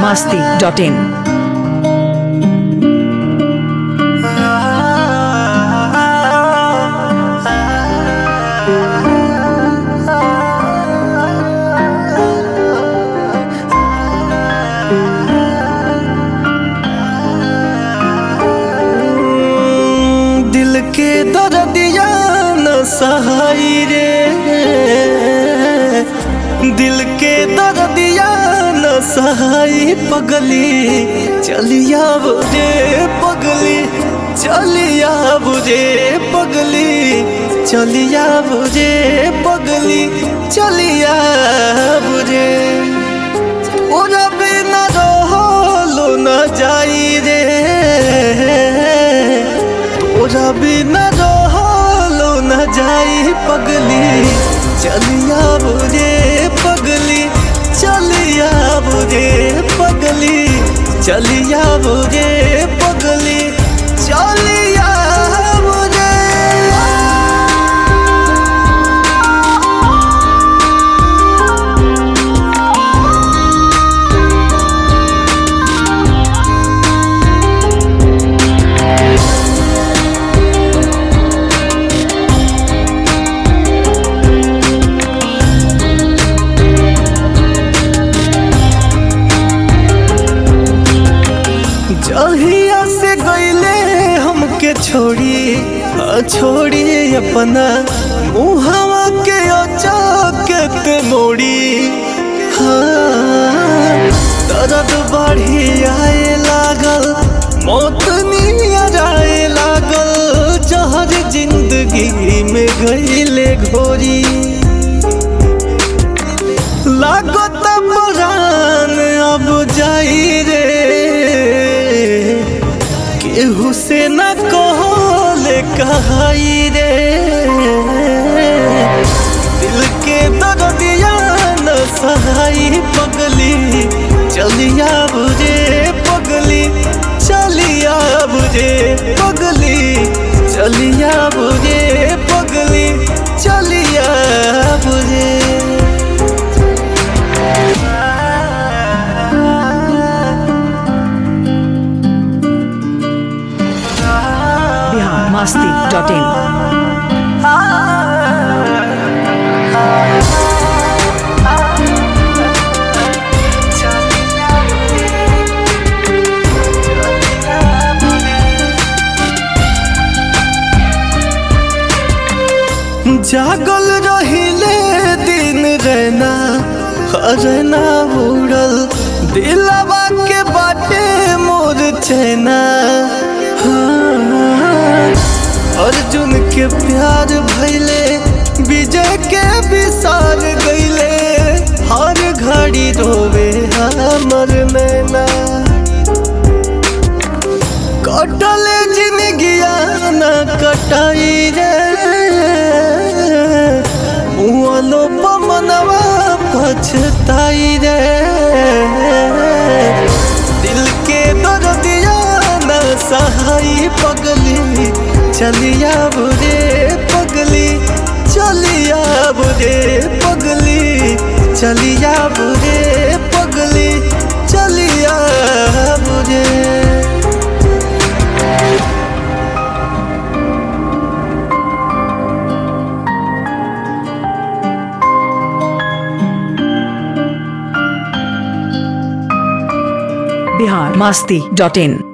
masti dot in. दिल के दर्दिया न सहाई रे दिल के दर्दिया न सहाई पगली चलिया बुझे पगली चलिया बुझे पगली चलिया बुझे पगली चलिया बुझे ओरा बिना रहलो न जाई रे तोरा बिना रहलो न जाई पगली चलिया बुझे पगली चलिया बुझे पगली चलिया बुझे पगली चलिया बुझे जहिया से गईले हमके छोड़ी आ छोड़ी अपना मुहवा के अचाकत मोड़ी हाँ, दर्द बढ़ी आए लागल मौत नियर आए लागल जहर जिंदगी में गईले घोरी लागत परान अब जाई रे केहू से न कहले कहाई रे दिल के दर्दिया न सहाई पगली चलिया बुझे पगली चलिया बुझे पगली चलिया बुझे पगली चलिया बुझे Bihar masti dot in. जागल रहिले दिन रहना रहना उड़ल दिलवा के बाटे मोर चैना हाँ, अर्जुन के प्यार भैले विजय के विसार गईले हर घड़ी रोवे हमर नैना कटले जिंदगिया न कटाई रे मुआलो पमनवा पछताई रे दिल के दर्दिया न सहाई पगली चलिया बुरे पगली चलिया बुरे पगली चलिया बुरे पगली चलिया बुरे Bihar masti dot in.